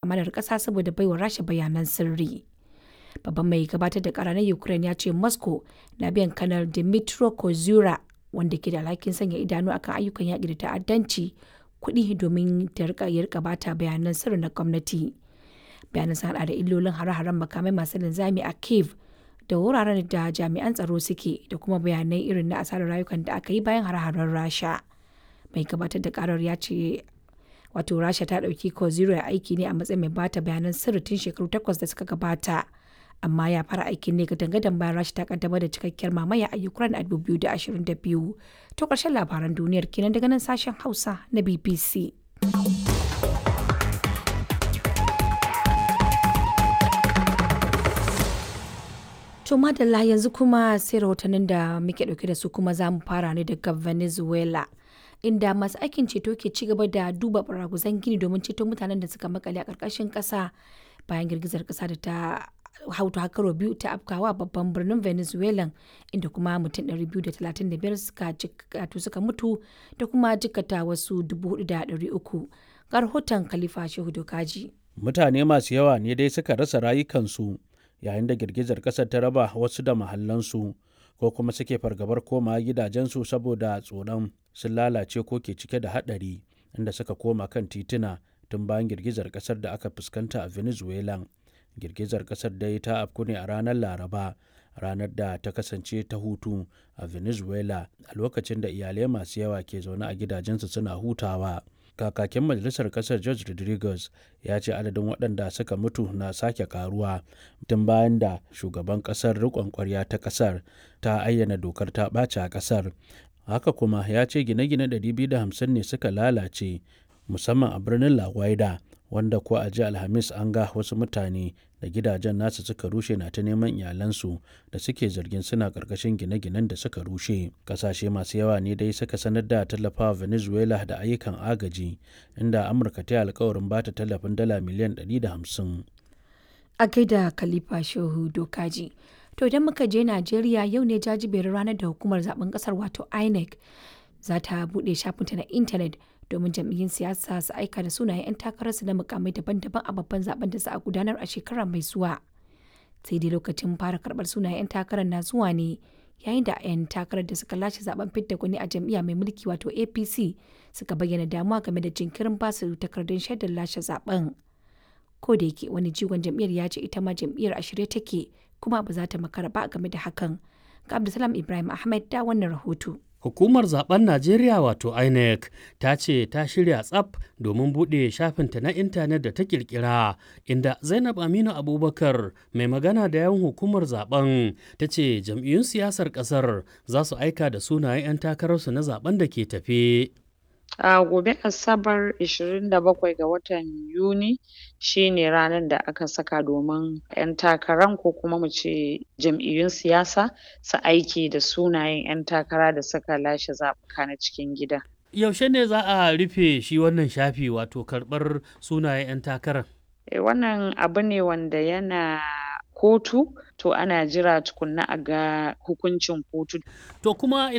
amanar ƙasa saboda baiwa rasha bayanan sirri babban mai gabatar da kara na ukraine ya ce moscow na biyan kanar dimitro kozura wanda ke da alhakin sanya idanu akan ayyukan yaƙi da ta'addanci kuɗi domin ta rika ya rika bata bayanan sirri na gwamnati bayanan sun hada da illolin hare-haren makamai masu linzami a kiev da wuraren da jami'an tsaro suke da kuma bayanai irin na asarar rayukan da aka yi bayan hare-haren rasha mai gabatar da karar ya ce wato rasha ta ɗauki koziro ya aiki ne a matsayin mai bata bayanan sirri tun shekaru takwas da suka gabata amma ya fara aikin ne gadan bayan rasha ta kaddamar da cikakkiyar mamaya a ukraine a 2022 to ƙarshen labaran duniyar kenan daga nan sashen hausa na bbc To madalla yanzu kuma sai rahotannin da muke dauke da su kuma za mu fara ne daga Venezuela. Inda masu aikin ceto ke ci gaba da duba baraguzan gini domin ceto mutanen da suka makale a ƙarƙashin ƙasa bayan girgizar ƙasa da ta hautu hakaro biyu ta afkawa babban birnin Venezuela inda kuma mutum 235 suka suka mutu da kuma jikata wasu 4,300 ga rahoton Khalifa Shehu Dokaji. Mutane masu yawa ne dai suka rasa rayukansu yayin da girgizar ƙasar ta raba wasu da mahallansu ko kuma suke fargabar koma gidajensu saboda tsoron sun lalace ko ke cike da haɗari inda suka koma kan tituna tun bayan girgizar ƙasar da aka fuskanta a venezuela girgizar ƙasar dai ta afku ne a ranar laraba ranar da ta kasance ta hutu a venezuela a lokacin da iyalai masu yawa ke zaune a gidajensu suna hutawa kakakin majalisar kasar george rodriguez ya ce adadin waɗanda suka mutu na sake karuwa tun bayan da shugaban kasar rikon kwarya ta kasar ta ayyana dokar ta ɓace a kasar haka kuma ya ce gine-gine 250 ne suka lalace musamman a birnin la guaida wanda ko a ji alhamis an ga wasu mutane da gidajen nasu suka rushe na ta neman iyalansu da suke zargin suna karkashin gine-ginen da suka rushe kasashe masu yawa ne dai suka sanar da tallafawa venezuela da ayyukan agaji inda amurka ta yi alkawarin ba ta tallafin dala miliyan 150 a gaida khalifa shehu dokaji to idan muka je najeriya yau ne jajiberin ranar da hukumar zaben kasar wato inec za ta buɗe shafinta na intanet domin jam'iyyun siyasa su aika da sunayen 'yan takararsu na mukamai daban-daban a babban zaben da za a gudanar a shekara mai zuwa sai dai lokacin fara karbar sunayen 'yan takarar na zuwa ne yayin da 'yan takarar da suka lashe zaben fidda gwani a jam'iyya mai mulki wato apc suka bayyana damuwa game da jinkirin basu takardun shaidar lashe zaben ko da yake wani jigon jam'iyyar ya ce ita ma jam'iyyar a shirye take kuma ba za ta makara ba game da hakan ga abdulsalam ibrahim ahmed da wannan rahoto Hukumar zaben Najeriya wato INEC ta ce ta shirya tsaf domin buɗe shafinta na intanet da ta kirkira inda Zainab Aminu Abubakar mai magana da yawan hukumar zaben ta ce jam'iyyun siyasar ƙasar za su aika da sunayen 'yan takararsu na zaben da ke tafe. A gobe Asabar 27 ga watan Yuni shi ne ranar da aka saka domin 'yan takaran ko kuma mu ce jam'iyyun siyasa su aiki da sunayen 'yan takara da suka lashe zaɓuka na cikin gida. Yaushe ne za a rufe shi wannan shafi wato karɓar sunayen 'yan takarar? E, wannan abu ne wanda yana kotu to ana jira tukunna a ga hukuncin kotu. To kuma